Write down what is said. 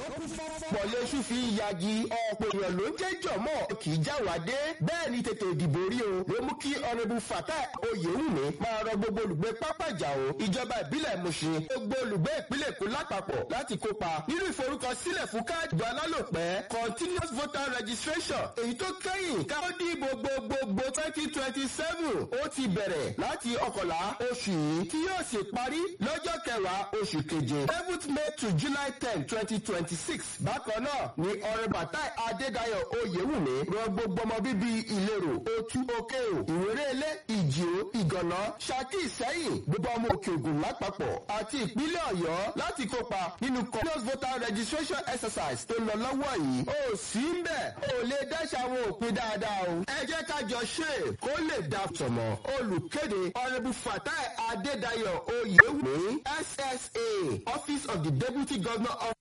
kún fọ́fọ́. pọ̀lẹ́sù fi ń yagi ọ̀pọ̀ èèyàn ló ń jẹ́ jọ̀mọ́ kì í já wá dé bẹ́ẹ̀ ni tètè ìdìbò rí o ló mú kí ọ̀rẹ́bù Fatai Oyèwùmí máa rọ gbogbo olùgbé pápájà o ìjọba ìbílẹ̀ Mùṣin gbogbo olùgbé ìpínlẹ̀ Èkó lápapọ̀ láti kópa nínú ìforúkọsílẹ̀ fún káàdì ìbò alálòpẹ́ continuous voter registration èyí tó kẹ́yìn káwọ́ dìbò gbogbogbò twenty twenty seven ó ti bẹ̀rẹ̀ láti ọkọ̀lá oṣù yìí tí yóò sì parí lọ́jọ́ kẹwàá oṣù keje seventh May to July ten twenty twenty six bákan náà ni ọ̀rẹ́ Fatai Adédayọ̀ Oyèwùmí rọ gbogbo ọmọ bíbí ìlérò otu òkè o ìwérélé ìjìó ìgànná Ṣakí Ìṣẹ́yìn gbogbo ọmọ òkè ògùn lápapọ̀ àti ìpínlẹ̀ Ọ̀yọ́ láti kópa nínú continuous voter registration exercise tó lọ lọ́wọ́ yìí ó sì ń bẹ̀ ó lè dáṣà àwọn òpin dáadáa o ẹ jẹ́ ká jọ ṣe é kó lè dà tọ̀mọ̀ olùkéde ọ̀rẹ́bù Fatai Adédayọ̀ Oyèwùmí SSA Office of the Deputy Governor of